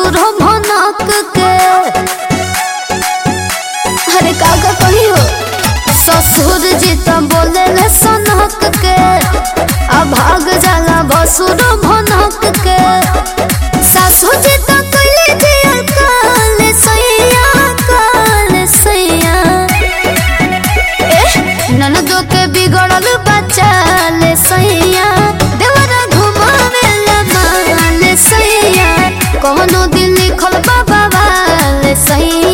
ससुर भनक के अरे काका कही हो ससुर जी तो बोले ले सनक के आ भाग जाला बसुर भनक के सासु जी तो कइले जी काल सैया काल सैया ननदो के बिगड़ल बच्चा ले सैया देवरा घुमावे ला माल सैया कोनो दिन लिखल बाबा वाले सैया